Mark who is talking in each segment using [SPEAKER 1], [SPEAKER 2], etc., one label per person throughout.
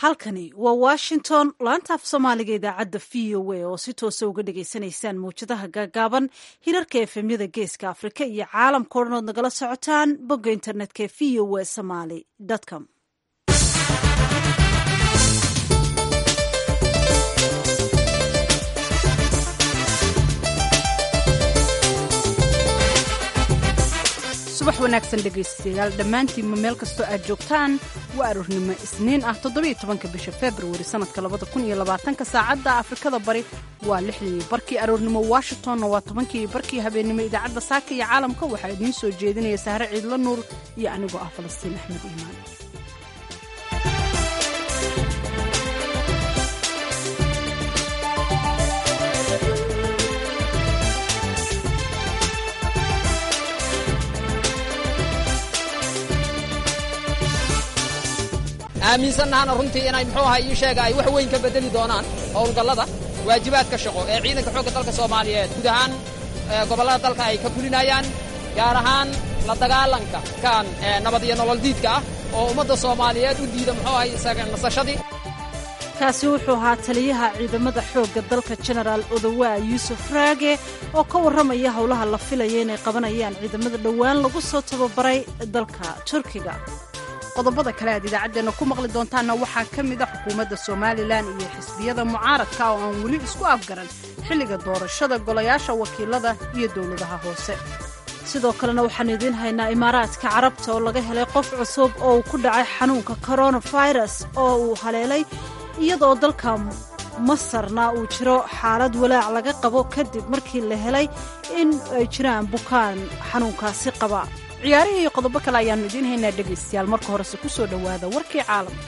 [SPEAKER 1] halkani waa washington laanta af soomaaliga idaacadda v o a oo si toosa uga dhagaysanaysaan mawjadaha gaagaaban hirarka efemyada geeska afrika iyo caalamkao dhan ood nagala socotaan bogga internetka e v o a somaly com
[SPEAKER 2] subax wanaagsan dhegaystayaal dhammaantiinma meel kastoo aad joogtaan waa aroornimo isniin ah toddobiyo tobanka bisha februari sannadka labada kun iyo labaatanka saacadda afrikada bari waa lixdii barkii aroornimo washingtonna waa tobankii barkii habeennimo idaacadda saaka iyo caalamka waxaa idiin soo jeedinaya sahre ciidla nuur iyo anigoo ah falastiin axmed iimaan
[SPEAKER 3] aaminsannahaana runtii inay muxuu ahaa ii sheega ay wax weyn ka beddeli doonaan howlgallada waajibaadka shaqo ee ciidanka xoogga dalka soomaaliyeed guud ahaan gobollada dalka ay ka fulinayaan gaar ahaan la dagaalanka kan nabad iyo nolol diidka ah oo ummadda soomaaliyeed u diida muxuu ahay isaga nasashadii
[SPEAKER 1] kaasi wuxuu ahaa taliyaha ciidamada xoogga dalka jenaraal odowaa yuusuf raage oo ka warramaya howlaha la filaya inay qabanayaan ciidamada dhowaan lagu soo tababaray dalka turkiga
[SPEAKER 2] qodobada kale aad idaacaddeenna ku maqli doontaanna waxaa ka mid a xukuumadda somalilan iyo xisbiyada mucaaradka oo aan weli isku afgaran xilliga doorashada golayaasha wakiilada iyo dowladaha hoose
[SPEAKER 1] sidoo kalena waxaan idiin haynaa imaaraadka carabta oo laga helay qof cusub oo uu ku dhacay xanuunka koronafirus oo uu haleelay iyadoo dalka masarna uu jiro xaalad walaac laga qabo kadib markii la helay in ay jiraan bukaan xanuunkaasi qaba
[SPEAKER 2] ciyaarihii iyo qodobo kale ayaannu idiin haynaa dhegaystayaal marka horese ku soo dhowaada warkii caalamka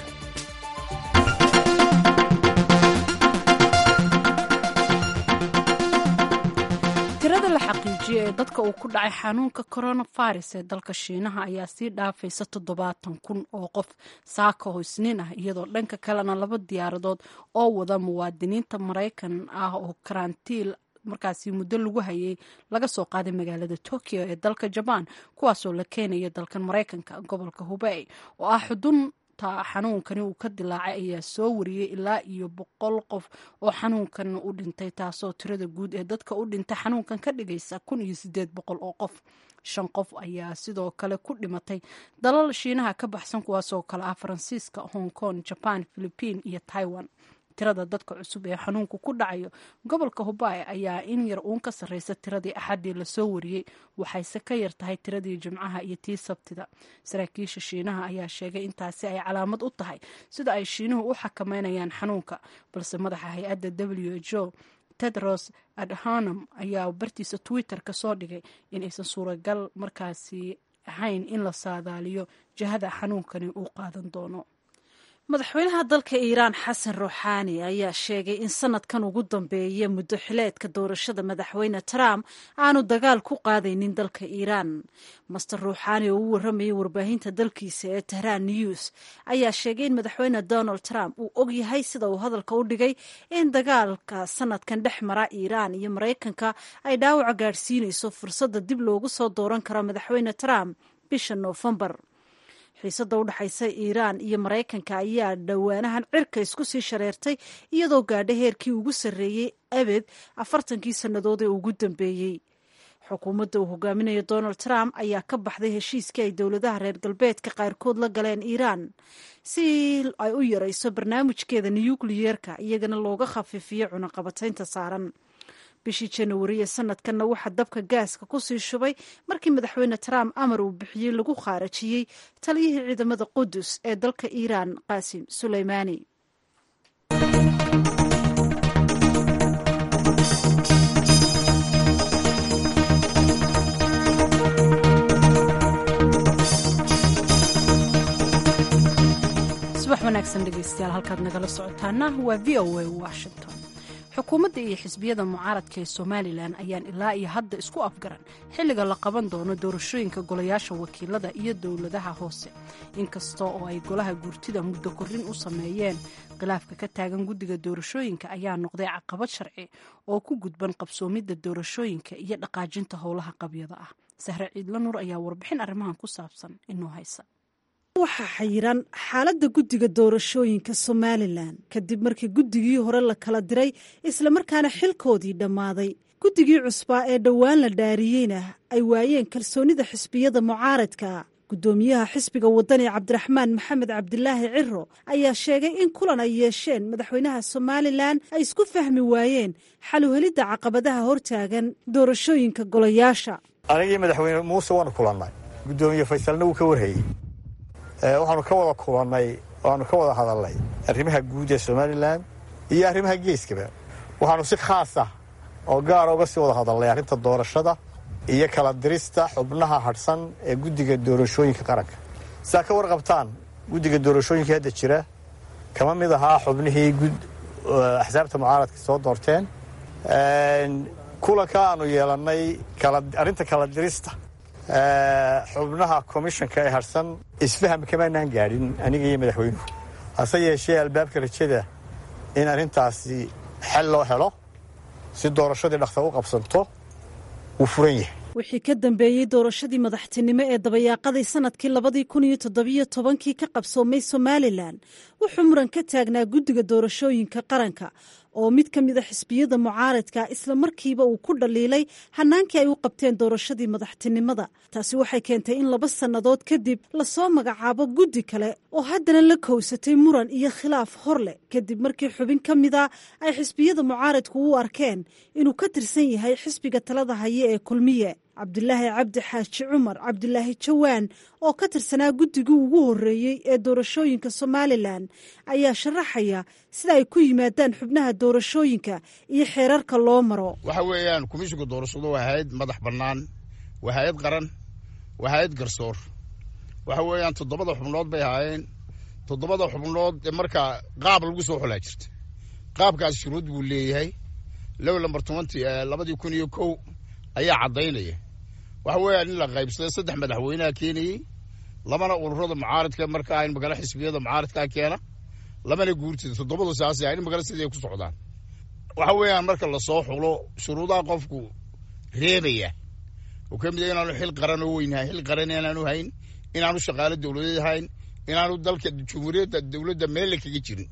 [SPEAKER 2] tirada la xaqiijiyey ee dadka uu ku dhacay xanuunka coronavirus ee dalka shiinaha ayaa sii dhaafaysa toddobaatan kun oo qof saaka oo isniin ah iyadoo dhanka kalena laba diyaaradood oo wada muwaadiniinta maraykan ah oo karantiil markaasi muddo lagu hayay laga soo qaaday magaalada tokyo ee dalka jabaan kuwaasoo la keenaya dalkan maraykanka gobolka hubey oo ah xudunta xanuunkani uu ka dilaacay ayaa soo wariyey ilaa iyo boqol qof oo xanuunkan u dhintay taasoo tirada guud ee dadka u dhintay xanuunkan ka dhigaysa kun iyo sideed boqol oo qof shan qof ayaa sidoo kale ku dhimatay dalal shiinaha ka baxsan kuwaasoo kale ah faransiiska hong kong jaban philibiin iyo taiwan tirada dadka cusub ee xanuunku ku dhacayo gobolka hubay ayaa in yar uun ka sarreysa tiradii axaddii lasoo wariyey waxayse ka yar tahay tiradii jimcaha iyo tii sabtida saraakiisha shiinaha ayaa sheegay intaasi ay calaamad u tahay sida ay shiinuhu u xakameynayaan xanuunka balse madaxa hay-adda w h o tedros adhanom ayaa bartiisa twitter ka soo dhigay in aysan suuragal markaasi ahayn in la saadaaliyo jihada xanuunkani uu qaadan doono
[SPEAKER 1] madaxweynaha dalka iiraan xasan ruuxaani ayaa sheegay in sanadkan ugu dambeeya muddo xileedka doorashada madaxweyne trump aanu dagaal ku qaadaynin dalka iiraan master ruuxaani oo u warramayay warbaahinta dalkiisa ee tehraan news ayaa sheegay in madaxweyne donald trump uu og yahay sida uu hadalka u dhigay in dagaalka sanadkan dhex mara iiraan iyo maraykanka ay dhaawaca gaadhsiinayso fursadda dib loogu soo dooran karo madaxweyne trump bisha noofembar xiisadda u dhexaysa iiraan iyo maraykanka ayaa dhowaanahan cirka isku sii shareertay iyadoo gaadha heerkii ugu sarreeyey abed afartankii sannadood ee ugu dambeeyey xukuumadda uu hogaaminayo donald trump ayaa ka baxday heshiiskii ay dowladaha reer galbeedka qaarkood la galeen iiraan si ay u yarayso barnaamijkeeda nuyukliyeerka iyagana looga khafiifiyo cunaqabataynta saaran bishii januari ee sanadkanna waxaa dabka gaaska kusii shubay markii madaxweyne trump amar uu bixiyey lagu khaarajiyey taliyihii ciidamada qudus ee dalka iiraan qaasim suleymaani
[SPEAKER 2] subax wanaagsan dhegaystayaal halkaad nagala socotaana waa v o a washington xukuumadda iyo xisbiyada mucaaradka ee somalilan ayaan ilaa iyo hadda isku afgaran xilliga la qaban doono doorashooyinka golayaasha wakiilada iyo dowladaha hoose inkasta oo ay golaha guurtida muddo korrin u sameeyeen khilaafka ka taagan guddiga doorashooyinka ayaa noqday caqabad sharci oo ku gudban qabsoomidda doorashooyinka iyo dhaqaajinta howlaha qabyada ah sahre ciidla nuur ayaa warbixin arrimahan ku saabsan inoo haysa
[SPEAKER 1] waxaa xayiran xaaladda guddiga doorashooyinka somalilan kadib markii guddigii hore la kala diray islamarkaana xilkoodii dhammaaday guddigii cusbaa ee dhowaan la dhaariyeyna ay waayeen kalsoonida xisbiyada mucaaradka guddoomiyaha xisbiga wadani cabdiraxmaan maxamed cabdilaahi ciro ayaa sheegay in kulan ay yeesheen madaxweynaha somalilan ay isku fahmi waayeen xaluhelidda caqabadaha hortaagan doorashooyinka golayaasha
[SPEAKER 4] anigii madaxweyne muuse waanu kulannay guddoomiye faysalna wuu ka warhayey waxaanu ka wada kulannay waanu ka wada hadalnay arrimaha guud ee somalilan iyo arrimaha geeskaba waxaanu si khaasa oo gaara uga sii wada hadalnay arrinta doorashada iyo kala dirista xubnaha hadhsan ee guddiga doorashooyinka qaranka sidaa ka warqabtaan guddiga doorashooyinka hadda jira kama mid ahaa xubnihii axsaabta mucaaradka soo doorteen kulanka aanu yeelannay arrinta kala dirista xubnaha komishanka ee hadhsan isfaham kamaanaan gaadhin aniga iyo madaxweynuhu hase yeeshee albaabka rajada in arrintaasi xel loo helo si doorashadii dhaksa u qabsanto wuu furan yahay
[SPEAKER 1] wixii ka dambeeyey doorashadii madaxtinimo ee dabayaaqadii sanadkii labadii kun iyo toddobiyo tobankii ka qabsoomay somalilan wuxuu muran ka taagnaa guddiga doorashooyinka qaranka oo mid ka mid a xisbiyada mucaaradka isla markiiba uu ku dhaliilay hanaankii ay u qabteen doorashadii madaxtinimada taasi waxay keentay in laba sannadood kadib lasoo magacaabo guddi kale oo haddana la kowsatay muran iyo khilaaf hor leh kadib markii xubin ka mid a ay xisbiyada mucaaradku u arkeen inuu ka tirsan yahay xisbiga talada haye ee kulmiye cabdilaahi cabdi xaaji cumar cabdilaahi jawaan oo ka tirsanaa guddigii ugu horreeyey ee doorashooyinka somalilan ayaa sharaxaya sida ay ku yimaadaan xubnaha doorashooyinka iyo xeerarka loo maro
[SPEAKER 5] waxa weeyaan komishinka doorashadu waa hay-ad madax bannaan waa hay-ad qaran waa hay-ad garsoor waxa weeyaan toddobada xubnood bay ahaayeen toddobada xubnood markaa qaab lagu soo xolaa jirta qaabkaas shuruud buu leeyahay low lambar tobanti labadii kun iyo kow ayaa caddaynaya waxa weeyaan in la qaybsaday saddex madaxweyneha keenayey labana ururada mucaaradka markaa in magala xisbiyada mucaaradkaa keena labana guurtida toddobadu saasay in magala sidii ay ku socdaan waxa weeyaan marka lasoo xulo shuruudaha qofku reebaya oo ka mid a inaanu xil qaran oo weyn hayn xil qaran inaanu hayn inaanu shaqaalo dowladeed hayn inaanu dalka jumhuuriyadda dowladda meelle kaga jirin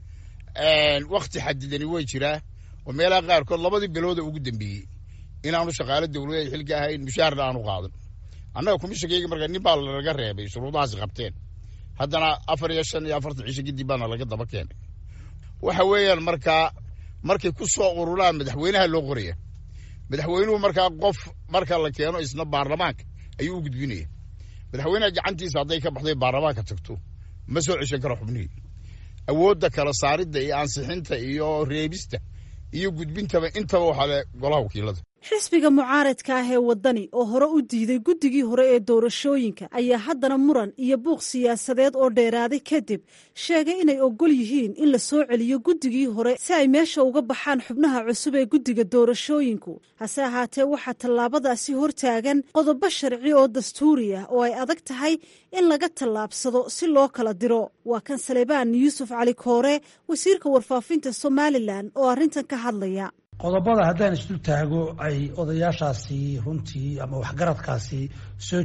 [SPEAKER 5] wakti xadidani way jiraa oo meelaha qaarkood labadii bilooda ugu dambeeyey inaanu shaqaalo dowladeed xilka ahayn mushaharna aanu qaadan annaga komishinkayga markaa nin baa lanaga reebay shuruudahaasi qabteen haddana afar iyo shan iyo afartan cisho kadib baana laga daba keenay waxa weeyaan markaa markay ku soo ururaan madaxweynaha loo qoraya madaxweynuhu markaa qof marka la keeno isna baarlamaanka ayuu u gudbinaya madaxweynaha gacantiisa hadday ka baxday baarlamaanka tagto ma soo ceshan karo xubnihii awoodda kala saaridda iyo ansixinta iyo reebista iyo gudbintaba intaba waxaa le golaha wakiilada
[SPEAKER 1] xisbiga mucaaradka ah ee waddani oo hore u diiday guddigii hore ee doorashooyinka ayaa haddana muran iyo buuq siyaasadeed oo dheeraaday kadib sheegay inay ogol yihiin in la soo celiyo guddigii hore si ay meesha uga baxaan xubnaha cusub ee guddiga doorashooyinku hase ahaatee waxaa tallaabadaasi hortaagan qodobo sharci oo dastuuri ah oo ay adag tahay in laga tallaabsado si loo kala diro waa kan salebaan yuusuf cali koore wasiirka warfaafinta somalilan oo arrintan ka hadlaya
[SPEAKER 6] qodobada haddaan isdu taago ay odayaashaasi runtii ama waxgaradkaasi soo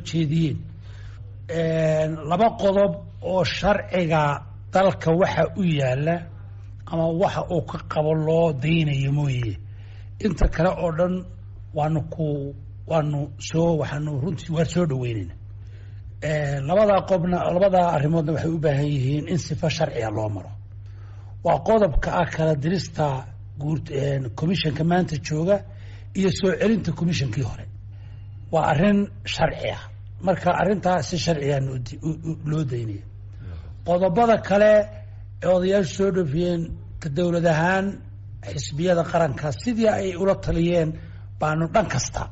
[SPEAKER 6] jeediyeen laba qodob oo sharciga dalka waxa u yaala ama waxa uu ka qabo loo daynayo mooye inta kale oo dhan waanu ku waanu soo waxaanu runtii waa soo dhaweynayna labadaa qobna labadaa arrimoodna waxay u baahan yihiin in sifa sharciga loo maro waa qodobka ah kala dirista commissionka maanta jooga iyo soo celinta commissionkii hore waa arrin sharci ah marka arrintaa si sharcigan loo daynaya qodobada kale ee odayaashu soo dhofiyeen ka dowlad ahaan xisbiyada qaranka sidii ay ula taliyeen baanu dhan kasta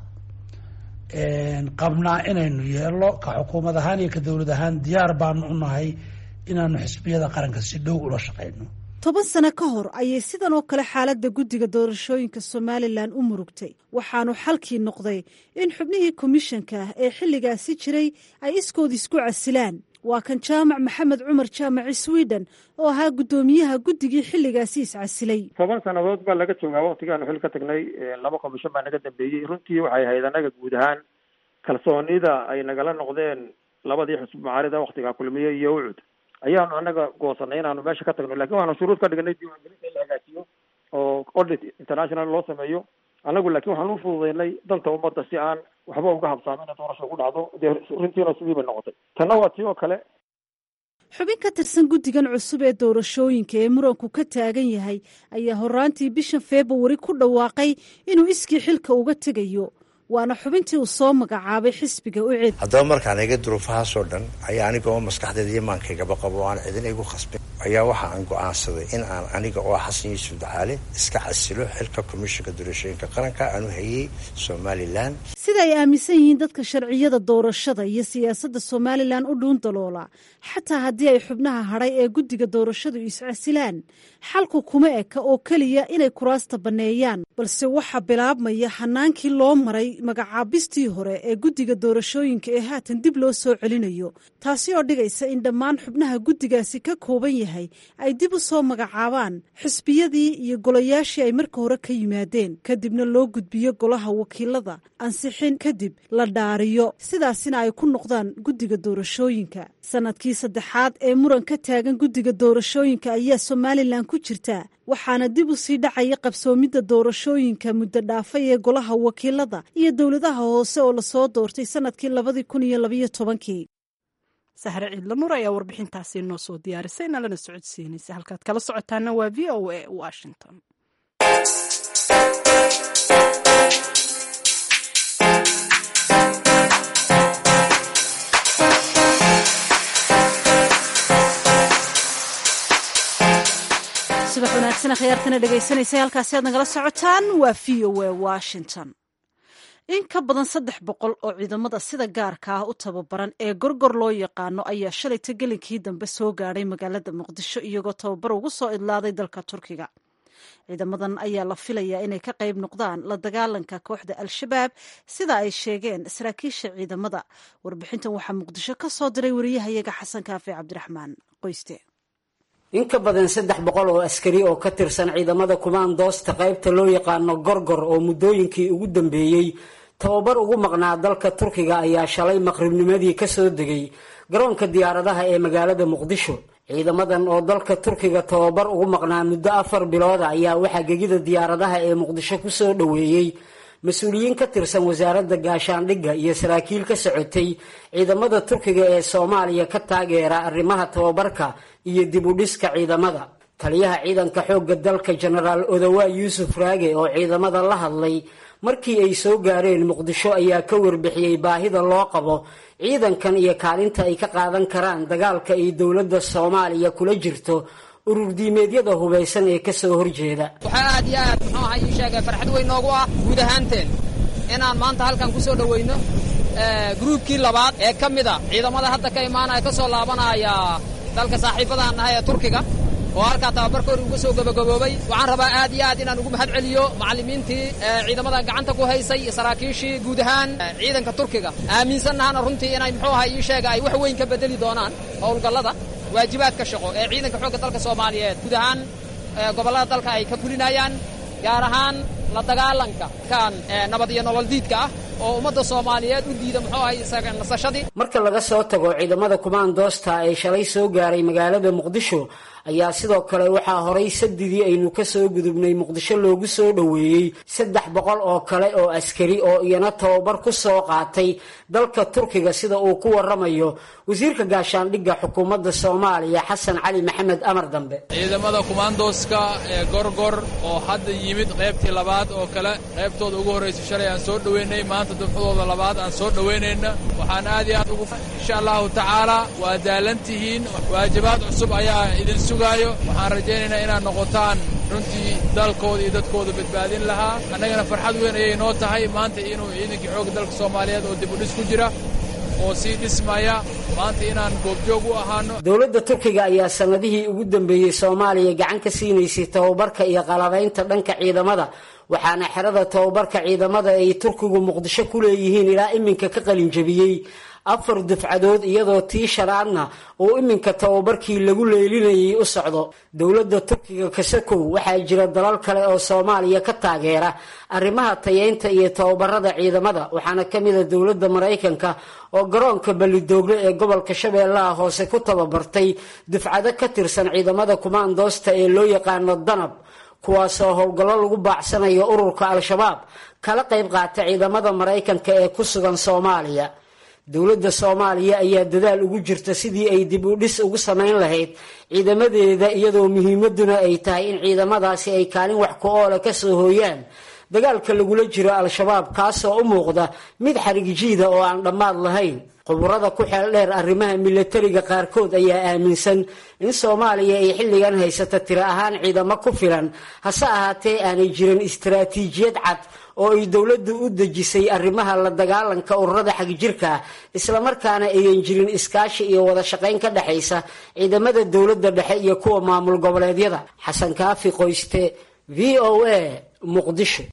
[SPEAKER 6] qabnaa inaynu yeelno ka xukuumad ahaan iyo ka dowlad ahaan diyaar baanu u nahay inaanu xisbiyada qaranka si dhow ula shaqayno
[SPEAKER 1] toban sano ka hor ayay sidan oo kale xaaladda guddiga doorashooyinka somalilan u murugtay waxaanu xalkii noqday in xubnihii komishanka ee xilligaasi jiray ay iskood isku casilaan waa kan jaamac maxamed cumar jaamaci sweden oo ahaa guddoomiyaha guddigii xilligaasi iscasilay
[SPEAKER 7] toban sannadood baa laga joogaa waktigaanu xil ka tagnay laba komishan baa naga dambeeyey runtii waxay ahayd annaga guud ahaan kalsoonida ay nagala noqdeen labadii xusub macaarida waktigaa kulmiye iyo ucud ayaanu anaga goosanay inaanu meesha ka tagno lakin waxaanu shuruud ka dhignay diiwaangelinta in la hagaajiyo oo audit international loo sameeyo anagu laakiin waxaan u fududeynay danta ummadda si aan waxba uga habsaamin in doorasho ku dhacdo dee runtiina sidii bay noqotay tanna waa tii oo kale
[SPEAKER 1] xubin ka tirsan guddigan cusub ee doorashooyinka ee muranku ka taagan yahay ayaa horaantii bishan februari ku dhawaaqay inuu iskii xilka uga tegayo waana xubintii uu soo magacaabay xisbiga ucid
[SPEAKER 8] haddaba markaan eega duruufahaasoo dhan ayaa aniga oo maskaxdeeda iyo maankaygaba qabo o aan cidina igu khasbin ayaa waxa aan go-aansaday in aan aniga oo xasan yuusuf dacaale iska casilo xilka komishinka doorashooyinka qaranka aan u hayey somalilan
[SPEAKER 1] sida ay aaminsan yihiin dadka sharciyada doorashada iyo siyaasadda somalilan u dhuun daloola xataa haddii ay xubnaha hadhay ee guddiga doorashadu iscasilaan xalku kuma eka oo keliya inay kuraasta banneeyaan balse waxaa bilaabmaya hanaankii loo maray magacaabistii hore ee guddiga doorashooyinka ee haatan dib loo soo celinayo taasi oo dhigaysa in dhammaan xubnaha guddigaasi ka kooban yahay ay dib u soo magacaabaan xisbiyadii iyo golayaashii ay marka hore ka yimaadeen kadibna loo gudbiyo golaha wakiilada ansixin kadib la dhaariyo sidaasina ay ku noqdaan guddiga doorashooyinka sanadkii saddexaad ee muran ka taagan guddiga doorashooyinka ayaa somalilan ku jirta waxaana dib u sii dhacaya qabsoomidda doorashooyinka muddo dhaafay ee golaha wakiilada iyo dowladaha hoose oo lasoo doortay sanadkii labadii kun iyo labayo tobankii
[SPEAKER 2] sahre ciidla nur ayaa warbixintaasi noo soo diyaarisay nalana socodsiinaysa halkaad kala socotaana waa v o a washington
[SPEAKER 1] subax wanaagsan khiyaartana dhegaysanaysa halkaasi aad nagala socotaan waa v o a washington in ka badan saddex boqol oo ciidamada sida gaarka ah u tababaran ee gorgor loo yaqaano ayaa shalayta gelinkii dambe soo gaadhay magaalada muqdisho iyagoo tababar ugu soo idlaaday dalka turkiga ciidamadan ayaa la filayaa inay ka qayb noqdaan la dagaalanka kooxda al-shabaab sida ay sheegeen saraakiisha ciidamada warbixintan waxaa muqdisho ka soo diray wariyahayaga xasan kaafe cabdiraxmaan qoyste
[SPEAKER 9] in ka badan saddex boqol oo askari oo ka tirsan ciidamada kumaandoosta qaybta loo yaqaano gorgor oo muddooyinkii ugu dambeeyey tababar ugu maqnaa dalka turkiga ayaa shalay maqribnimadii ka soo degay garoonka diyaaradaha ee magaalada muqdisho ciidamadan oo dalka turkiga tababar ugu maqnaa muddo afar bilooda ayaa waxaa gegida diyaaradaha ee muqdisho ku soo dhoweeyey mas-uuliyiin ka tirsan wasaaradda gaashaandhigga iyo saraakiil ka socotay ciidamada turkiga ee soomaaliya ka taageera arrimaha tababarka iyo dib u dhiska ciidamada taliyaha ciidanka xoogga dalka jenaraal odowaa yuusuf raage oo ciidamada la hadlay markii ay soo gaareen muqdisho ayaa ka warbixiyey baahida loo qabo ciidankan iyo kaalinta ay ka qaadan karaan dagaalka ay dowladda soomaaliya kula jirto urur diimeedyada hubaysan ee kasoo horjeeda
[SPEAKER 3] waxaa aad iyo aad muxuu ahaa ii sheegay farxad weyn noogu ah guud ahaanteen inaan maanta halkan ku soo dhoweyno gruubkii labaad ee ka mid a ciidamada hadda ka imaanaya ka soo laabanaya dalka saaxiibadaan nahay ee turkiga oo halkaa tababarkoori uga soo gabagaboobay waxaan rabaa aad iyo aad inaan ugu mahad celiyo macallimiintii ciidamadan gacanta ku haysay saraakiishii guud ahaan ciidanka turkiga aaminsannahana runtii inay muxuu ahaa ii sheega ay wax weyn ka bedeli doonaan howlgallada waajibaadka shaqo ee ciidanka xoogga dalka soomaaliyeed guud ahaan gobollada dalka ay ka fulinayaan gaar ahaan la dagaalanka kan nabad iyo nolol diidka ah oo ummadda soomaaliyeed u diida muxuu ahay nasashadii
[SPEAKER 9] marka laga soo tago ciidamada kumaandoosta ee shalay soo gaaray magaalada muqdisho ayaa sidoo kale waxaa horay sadidii aynu ka soo gudubnay muqdisho loogu soo dhoweeyey saddex boqol oo kale oo askari oo iyana tababar ku soo qaatay dalka turkiga sida uu ku waramayo wasiirka gaashaandhigga xukuumadda soomaaliya xasan cali maxamed amar dambe
[SPEAKER 10] ciidamada kumaandooska ee gorgor oo hadda yimid qaybtii labaad oo kale qaybtooda ugu horraysay shalay aan soo dhoweynay maanta dufcadooda labaad aan soo dhoweynayna waxaan aad iyo aad ugu insha allahu tacaala waa daalantihiin waajibaad cusub ayaa idin sugaayo waxaan rajaynaynaa inaad noqotaan runtii dalkooda iyo dadkooda badbaadin lahaa annagana farxad weyn ayay noo tahay maanta inuu ciidankii xoogga dalka soomaaliyeed oo dib u dhis ku jira oo sii dhismaya maanta inaan goobjoog u ahaano
[SPEAKER 9] dowladda turkiga ayaa sanadihii ugu dambeeyey soomaaliya gacan ka siinaysay tababarka iyo qalabaynta dhanka ciidamada waxaana xerada tababarka ciidamada ay turkigu muqdisho ku leeyihiin ilaa iminka ka qalinjabiyey afar dufcadood iyadoo tii shanaadna uu iminka tababarkii lagu leelinayay u socdo dowladda turkiga kasakow waxaa jira dalal kale oo soomaaliya ka taageera arrimaha tayeynta iyo tababarada ciidamada waxaana ka mid a dowladda maraykanka oo garoonka ballidoogle ee gobolka shabeellaha hoose ku tababartay dufcado ka tirsan ciidamada kumaandoosta ee loo yaqaano danab kuwaasoo howlgallo lagu baacsanayo ururka al-shabaab kala qayb qaata ciidamada maraykanka ee ku sugan soomaaliya dowladda soomaaliya ayaa dadaal ugu jirta sidii ay dib u dhis ugu samayn lahayd ciidamadeeda iyadoo muhiimaduna ay tahay in ciidamadaasi ay kaalin wax ku oola ka soo hooyaan dagaalka lagula jiro al-shabaab kaasoo u muuqda mid xarigjiida oo aan dhammaad lahayn khuburada ku xeel dheer arrimaha milatariga qaarkood ayaa aaminsan in soomaaliya ay xilligan haysata tiro ahaan ciidamo ku filan hase ahaatee aanay jirin istaraatiijiyad cad oo ay dowladdu u dejisay arrimaha la dagaalanka ururada xagjirka islamarkaana ayan jirin iskaashi iyo wada shaqayn ka dhexaysa ciidamada dowladda dhexe iyo kuwa maamul goboleedyada xasan kaafi qoyste v o a muqdisho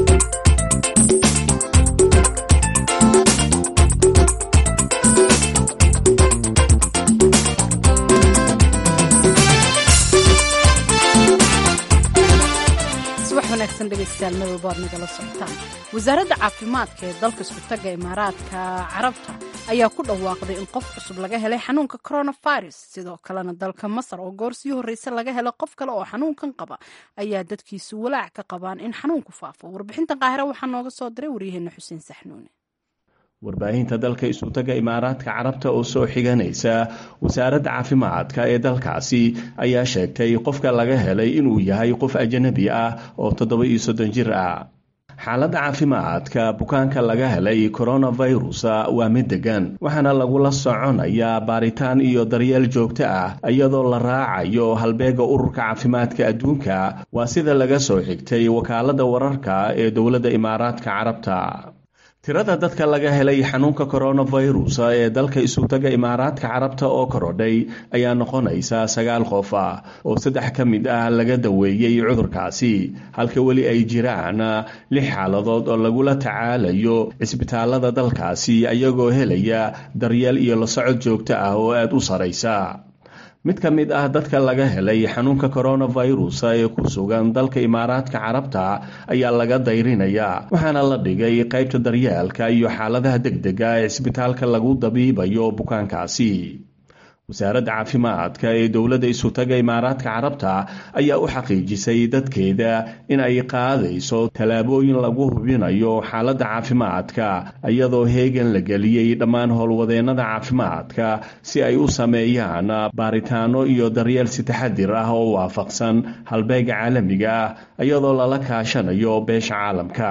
[SPEAKER 2] wasaaradda caafimaadka ee dalka iskutaga imaaraadka carabta ayaa ku dhawaaqday in qof cusub laga helay xanuunka coronavirus sidoo kalena dalka masar oo goor sii horreysa laga helay qof kale oo xanuunkan qaba ayaa dadkiisu walaac ka qabaan in xanuunku faafo warbixinta qaahira waxaa nooga soo diray waryaheena xuseen saxnuune
[SPEAKER 11] warbaahinta dalka isutaga imaaraadka carabta oo soo xiganaysa wasaaradda caafimaadka ee dalkaasi ayaa sheegtay qofka laga helay inuu yahay qof ajanabi ah oo toddoba iyo soddon jir ah xaaladda caafimaadka bukaanka laga helay coronavirus waa mid degan waxaana lagula soconayaa baaritaan iyo daryeel joogto ah iyadoo la raacayo halbeega ururka caafimaadka adduunka waa sida laga soo xigtay wakaaladda wararka ee dowladda imaaraadka carabta tirada dadka laga helay xanuunka coronavirus ee dalka isutaga imaaraadka carabta oo korodhay ayaa noqonaysa sagaal qof ah oo saddex ka mid ah laga daweeyey cudurkaasi halka weli ay jiraan lix xaaladood oo lagula tacaalayo cisbitaalada dalkaasi ayagoo helaya daryeel iyo la socod joogto ah oo aada u saraysa mid ka mid ah dadka laga helay xanuunka coronavirus ee ku sugan dalka imaaraadka carabta ayaa laga dayrinayaa waxaana la dhigay qaybta daryeelka iyo xaaladaha degdega ee cisbitaalka lagu dabiibayo bukaankaasi wasaaradda caafimaadka ee dowladda isutaga imaaraadka carabta ayaa u xaqiijisay dadkeeda in ay qaadayso tallaabooyin lagu hubinayo xaaladda caafimaadka iyadoo heegan la geliyey dhammaan howlwadeennada caafimaadka si ay u sameeyaan baaritaano iyo daryeel si taxadir ah oo waafaqsan halbeega caalamiga ah iyadoo lala kaashanayo beesha caalamka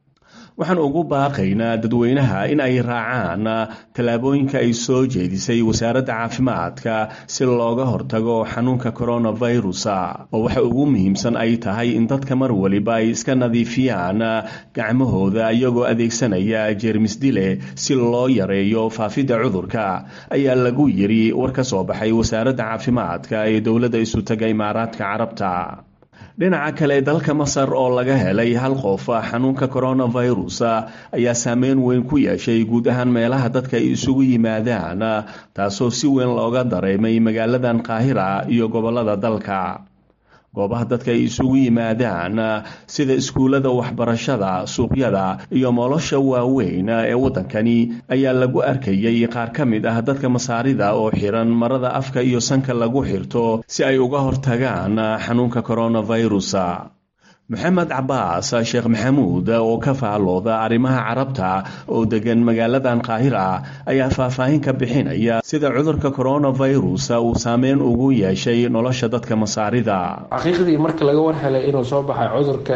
[SPEAKER 11] waxaan ugu baaqaynaa dadweynaha in ay raacaan tallaabooyinka ay soo jeedisay wasaaradda caafimaadka si looga hortago xanuunka coronavirus oo waxa ugu muhiimsan ay tahay in dadka mar waliba ay iska nadiifiyaan gacmahooda iyagoo adeegsanaya jeermis dile si loo yareeyo faafidda cudurka ayaa lagu yiri war ka soo baxay wasaaradda caafimaadka ee dowladda isutaga imaaraadka carabta dhinaca kale dalka masar oo laga helay hal qof xanuunka coronavirus ayaa saameyn weyn ku yeeshay guud ahaan meelaha dadka ay isugu yimaadaan taasoo si weyn looga dareemay magaaladan qaahira iyo gobolada dalka goobaha dadka ay isugu yimaadaan sida iskuullada waxbarashada suuqyada iyo nolosha waaweyn ee waddankani ayaa lagu arkayay qaar ka mid ah dadka masaarida oo xiran marada afka iyo sanka lagu xirto si ay uga hortagaan xanuunka coronavirus maxamed cabaas sheekh maxamuud oo ka faallooda arrimaha carabta oo degan magaaladan qaahira ayaa faahfaahin ka bixinaya sida cudurka coronavirus uu saameyn ugu yeeshay nolosha dadka masaarida
[SPEAKER 12] xaqiiqdii marka laga war helay inuu soo baxay cudurka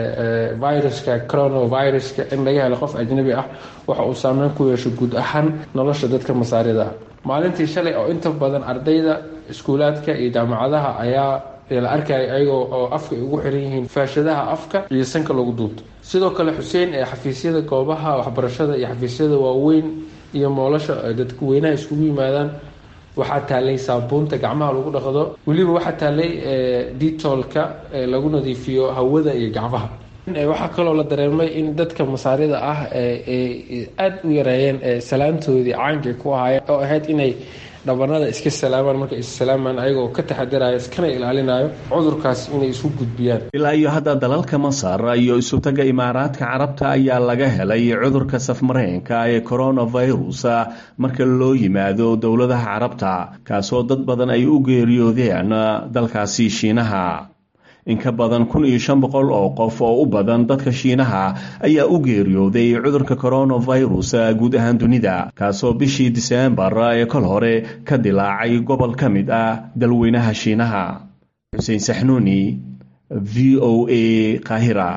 [SPEAKER 12] viruska coronaviruska in laga helo qof ajnabi ah waxa uu saameyn ku yeesho guud ahaan nolosha dadka masaarida maalintii shalay oo inta badan ardayda iskuulaadka iyo jaamacadaha ayaa la arkaya ayagoo oo afka ay ugu xiran yihiin faashadaha afka iyo sanka lagu duubto sidoo kale xuseen ee xafiisyada goobaha waxbarashada iyo xafiisyada waaweyn iyo moolasha dadweynaha iskugu yimaadaan waxaa taalay saabuunta gacmaha lagu dhaqdo weliba waxaa taalay detolka lagu nadiifiyo hawada iyo gacmaha waxaa kaloo la dareemay in dadka masaarida ah aada u yareeyeen salaantoodii caankay ku ahaayeen oo ahayd inay dhabanada iska salaamaan markay is salaamaan ayagoo ka taxadirayo iskana ilaalinayo cudurkaas inay isu gudbiyaan
[SPEAKER 11] ilaa iyo hadda dalalka masar iyo isutaga imaaraadka carabta ayaa laga helay cudurka safmareenka ee coronavirus marka loo yimaado dowladaha carabta kaasoo dad badan ay u geeriyoodeen dalkaasi shiinaha in ka badan kun iyo shan boqol oo qof oo u badan dadka shiinaha ayaa u geeriyooday cudurka coronavirus guud ahaan dunida kaasoo bishii diseembar ee kol hore ka dilaacay gobol ka mid ah dalweynaha shiinaha xuseen saxnuuni v o a qaahira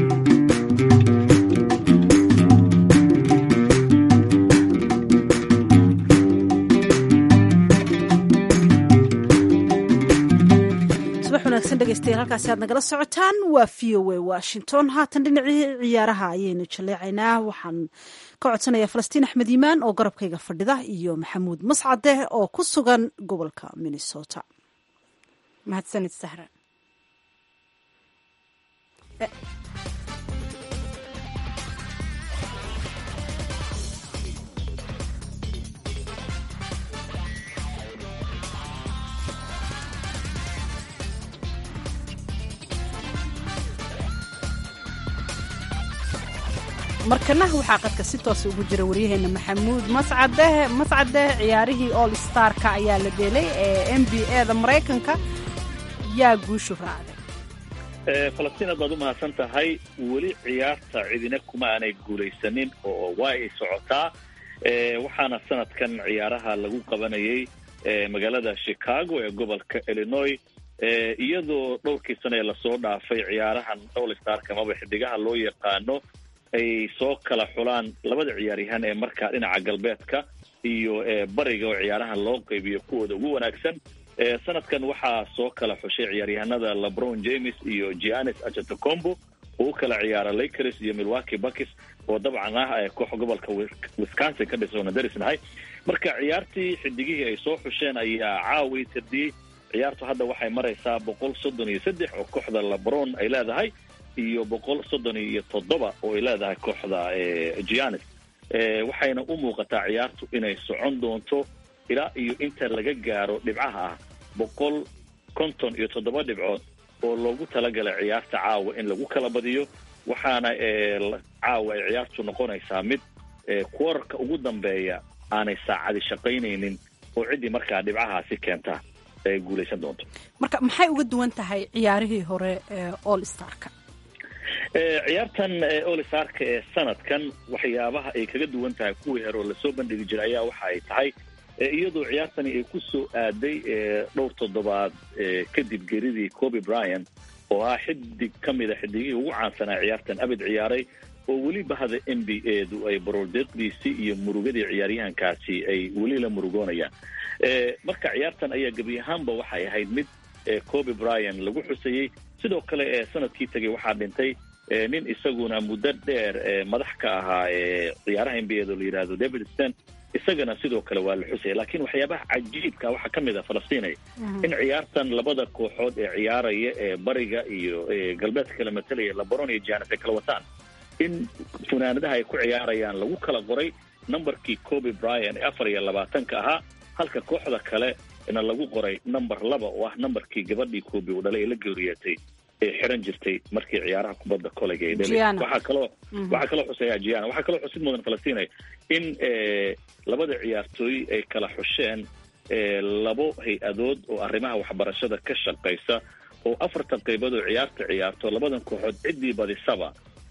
[SPEAKER 1] dhegeystayaal halkaasi aad nagala socotaan waa v o a washington haatan dhinacii ciyaaraha ayaynu jaleecaynaa waxaan ka codsanayaa falastiin axmed yimaan oo garabkayga fadhida iyo maxamuud mascade oo ku sugan gobolka minnesota
[SPEAKER 2] mahadsanid sahra markana waxaa qadka si toosa ugu jira waryaheena maxamuud mascade mascade ciyaarihii all starka ayaa la dheelay ee n b a da maraykanka yaa guushu raacday
[SPEAKER 13] falastiin aad baad u mahadsan tahay weli ciyaarta cidina kuma aanay guulaysanin oo waa ay socotaa waxaana sanadkan ciyaaraha lagu qabanayay magaalada chicago ee gobolka illinois iyadoo dhowrkii sane ee lasoo dhaafay ciyaarahan all starka amaba xidigaha loo yaqaano ay soo kala xulaan labada ciyaaryahaan ee markaa dhinaca galbeedka iyo bariga oo ciyaarahan loo qaybiyo kuwooda ugu wanaagsan sanadkan waxaa soo kala xushay ciyaaryahanada lebron james iyo gianis ajatocombo oo u kala ciyaara lakers iyo milwaukee buckis oo dabcan ah koox gobolka wisconsin ka dhisoona darisnahay marka ciyaartii xidigihii ay soo xusheen ayaa caawi tirdiyey ciyaartu hadda waxay maraysaa boqol soddon iyo saddex oo kooxda lebron ay leedahay iyo boqol soddon iyo toddoba oo ay leedahay kooxda gianis waxayna u muuqataa ciyaartu inay socon doonto ilaa iyo inta laga gaaro dhibcaha ah boqol konton iyo toddoba dhibcood oo loogu talagalay ciyaarta caawa in lagu kala badiyo waxaana caawa ay ciyaartu noqonaysaa mid kuwararka ugu dambeeya aanay saacadi shaqaynaynin oo ciddii markaa dhibcahaasi keenta ay guulaysan doonto
[SPEAKER 2] marka maxay uga duwan tahay ciyaarihii hore ee all starka
[SPEAKER 13] ciyaartan olisarka ee sanadkan waxyaabaha ay kaga duwan tahay kuwii hore oo lasoo bandhigi jiray ayaa waxa ay tahay iyadoo ciyaartani ay ku soo aaday dhowr toddobaad kadib geridii coby bryan oo ah xidig ka mida xidigihii ugu caansanaa ciyaartan abid ciyaaray oo weli bahda n b a du ay baroordeeqdiisii iyo murugadii ciyaaryahankaasi ay weli la murugoonayaan marka ciyaartan ayaa gebi ahaanba waxay ahayd mid coby bryan lagu xusayey sidoo kale ee sanadkii tegay waxaa dhintay nin isaguna muddo dheer madax ka ahaa ciyaaraha n b a da la yidhahdo david stan isagana sidoo kale waa la xusaya laakiin waxyaabaha cajiibka waxaa ka mid a falastiinay in ciyaartan labada kooxood ee ciyaaraya ee bariga iyo galbeedka kala matalaya labaron iyo janet ay kala wataan in funaanadaha ay ku ciyaarayaan lagu kala qoray numberkii coby bryan ee afar iyo labaatanka ahaa halka kooxda kale na lagu qoray number laba oo ah numberkii gabadhii coby uu dhalay ee la geeriyeetay ee xiran jirtay markii ciyaaraha kubadda kolega ay dhalay waxaa kaloo waxaa kaloo xusaya giana waxaa kaloo xusid mudan falastinay in labada ciyaartooy ay kala xusheen labo hay-adood oo arrimaha waxbarashada ka shaqaysa oo afartan qaybood oo ciyaarta ciyaarto labadan kooxood ciddii badisaba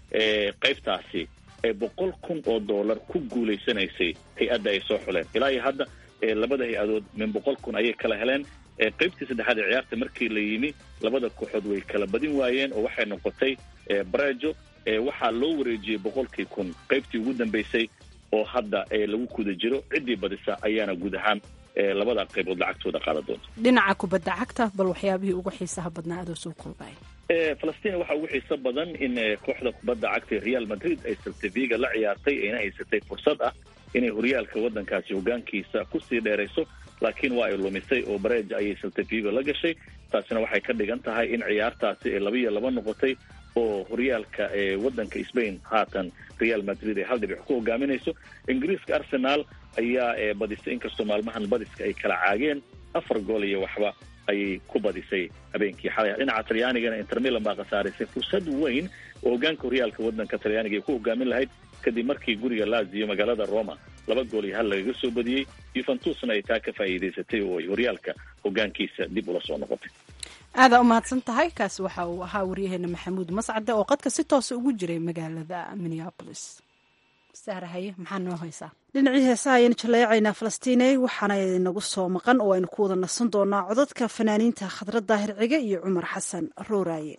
[SPEAKER 13] qaybtaasi ee boqol kun oo dollar ku guulaysanaysay hay-adda ay soo xuleen ilaa iyo hadda labada hay-adood min boqol kun ayay kala heleen qaybtii saddexaad ee ciyaarta markii la yimi labada kooxood way kala badin waayeen oo waxay noqotay barejo waxaa loo wareejiyey boqolkii kun qaybtii ugu dambeysay oo hadda lagu guda jiro ciddii badisa ayaana guud ahaan labada qaybood lacagtooda qaadan doonta
[SPEAKER 2] dhinaca kubadda cagta bal waxyaabihii ugu xiisaha badnaa adoo soo koobaya
[SPEAKER 13] falastiin waxaa ugu xiiso badan in kooxda kubadda cagta real madrid ay saltaviga la ciyaartay ayna haysatay fursad ah inay horyaalka waddankaasi hogaankiisa kusii dheerayso laakiin waa ay lumisay oo bareja ayay saltavigo la gashay taasina waxay ka dhigan tahay in ciyaartaasi ay laba iyo laba noqotay oo horyaalka waddanka spain haatan real madrid ay hal dhibic ku hogaaminayso ingiriiska arsenal ayaa badisay inkastoo maalmahan badiska ay kala caageen afar gool iyo waxba ayay ku badisay habeenkii xalay dhinaca talyaanigana intermilan baa khasaaraysay fursad weyn oo hogaanka horyaalka waddanka talyaaniga ay ku hogaamin lahayd kadib markii guriga lazio magaalada roma laba gool iyo hal lagaga soo badiyey yuventusna ay taa ka faa'iidaysatay oo ay horyaalka hogaankiisa dib ula soo noqotay
[SPEAKER 2] aadaa u mahadsan tahay kaasi waxa uu ahaa waryaheena maxamuud mascade oo qadka si toosa ugu jiray magaalada minneabolis sahrahaye maxaa noo haysaa
[SPEAKER 1] dhinacii heesaha ayaynu jaleecaynaa falastiine waxaana inagu soo maqan oo aynu ku wada nasan doonaa codadka fanaaniinta khadra daahir cige iyo cumar xasan rooraaye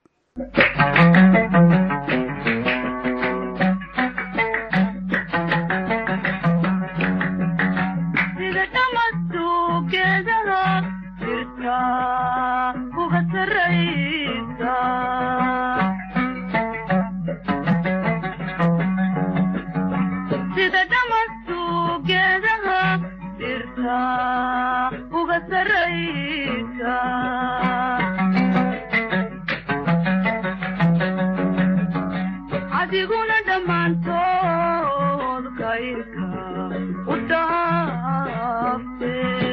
[SPEAKER 14] adiguna dhammaantood kayrka u dhaafte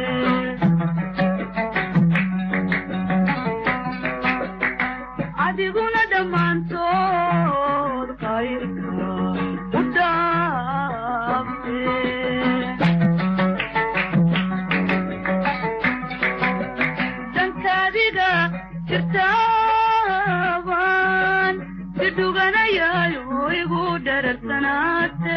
[SPEAKER 14] adiguna dhammaantood kayrka u dhaafte dankaadiga jirtaaban sidhuganayayo igu dhararsanaate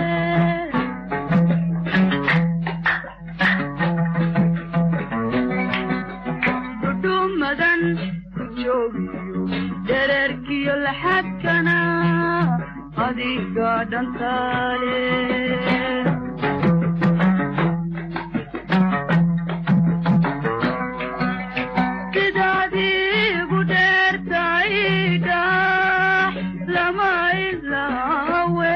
[SPEAKER 14] dhudhumadan ku joogiyo dhererkiyo laxadkana adiga dhantaale sidaadiigu dheertaydha lama ilaawe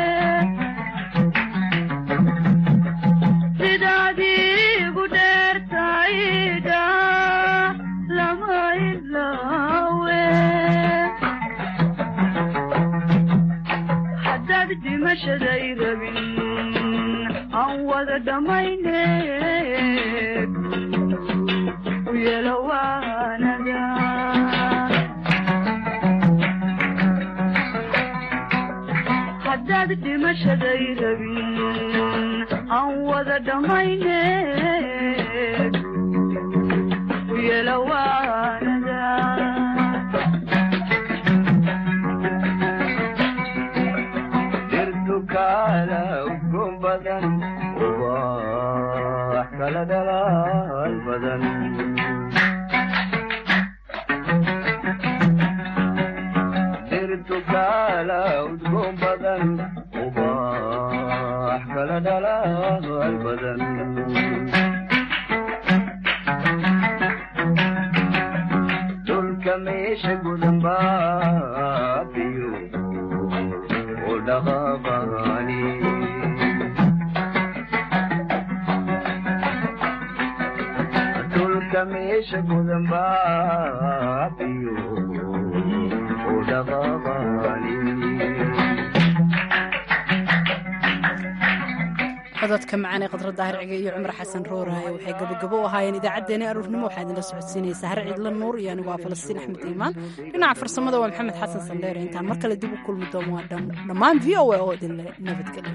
[SPEAKER 14] sidaadiigu dheertaydha lama ilaawe haddaad dhimashaday rabin aan wada dhammayne u yeelo waanada haddaad dhimashaday rabin aan wada dhammayne u yeelo waanada
[SPEAKER 15] dirtukaala udgoon badan ubax kala dhalaal badan dirtukaala udgoon badan ubax kala dhalaal badan dhulka meesha gudan baabiyo u dhaqaaqaani dhulka meesha gudan baabiyo u dhaqaaqaani
[SPEAKER 2] cododka macaan ee khadra daahir cige iyo cumar xasan rooraaye waxay gabogabo u ahaayeen idaacaddeenii aruurnimo waxaa idinla socodsiinaysaa har ciidla nuur iyo anigu waa falastiin axmed iimaan dhinaca farsamada waa maxamed xasan sandheere intaan mar kale dib u kulmi doono waa dhammaan v o a oo idinle nabadgelyo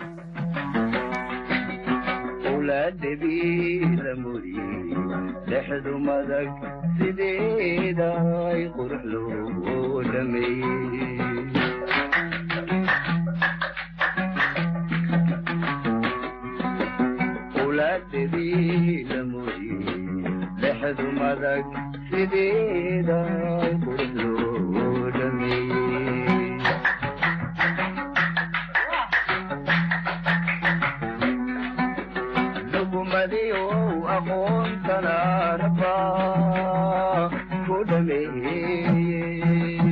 [SPEAKER 15] owlaadhabiila muriyey dhexdu madag sideeda ay qurux loo dhameeyey owlaadhabiila muriyey dhexdu madag sideeda ay qurux loo dhameeyey dhugumadiyow aqoontana raba ku dhameeyey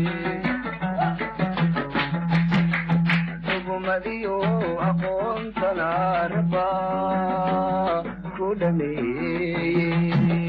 [SPEAKER 15] dhugumadiyow aqoontana raba ku dhameeyey